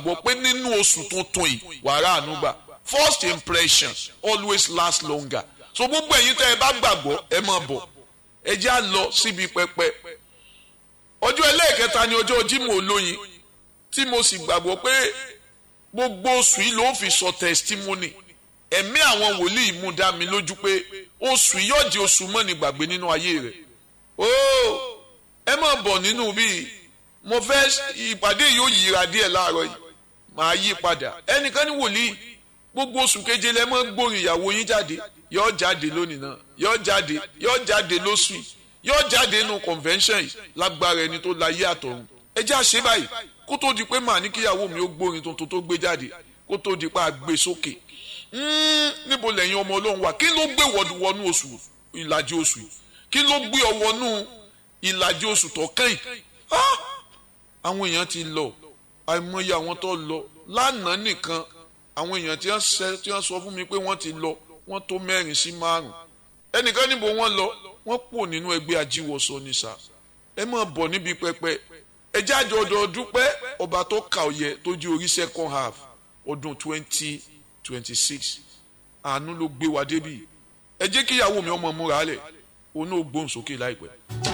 gbàgbọ́ pé nínú oṣù tuntun yìí wàrà ànúgbà first impression always last longer so gbogbo ẹ̀yin tẹ́ ẹ bá gbàgbọ́ ẹ máa bọ̀ ẹ já lọ síbi pẹpẹ ọjọ́ ẹlẹ́ẹ̀kẹta ni ọjọ́ Jímọ̀ olóyin tí mo sì gbàgbọ́ pé gbogbo oṣù yìí ló fi sọ testimony ẹ̀mí àwọn wòlíì mú dá mi lójú pé oṣù yìí yóò di oṣù mọ́ni gbàgbé nínú ayé rẹ̀ ooo ẹ máa bọ̀ nínú bíi mo fẹ́ ìpàdé yóò yíra díẹ̀ láàárọ̀ yìí màá yí padà ẹnìkan ní wòlíì gbogbo oṣù keje lẹ mọ́ gbórin ìyàwó yín jáde yóò jáde lónìí náà yóò jáde yóò jáde lóṣù yìí yóò jáde nínú convention yìí lágbára ẹni tó láyé àtọ̀run ẹ já ṣe báyìí kó tó di pé màá ní kíyàwó mi ó gbórin tuntun tó gbé jáde kó tó di pé a gbé sókè níbo lẹ́yìn ọmọ ọlọ́run wà kí ló gbé wọnú oṣù ìlàjì oṣù yìí kí ló gbé ọ wọnú ìlàjì oṣù tó kẹ́yìn àwọn èèyàn ti lọ àìmọye àwọn tó lọ lánàá nìkan àwọn èèyàn tí wọ́n sọ fún mi pé wọ́n ti lọ wọ́n tó mẹ́rin sí márùn ẹnìkan níbo wọ́n lọ wọ́n pò nínú ẹgbẹ́ ajíwọsọ ní sá ẹ máa bọ̀ níbi pẹpẹ ẹ jáde ọdọọdún pé ọba tó kà ọyẹ tó di orí second half ọdún twenty twenty six àánú ló gbé wa débi ẹ jẹ́ kíyàwó mi ọmọ múra lẹ̀ òun náà gbóhùn sókè láìpẹ́.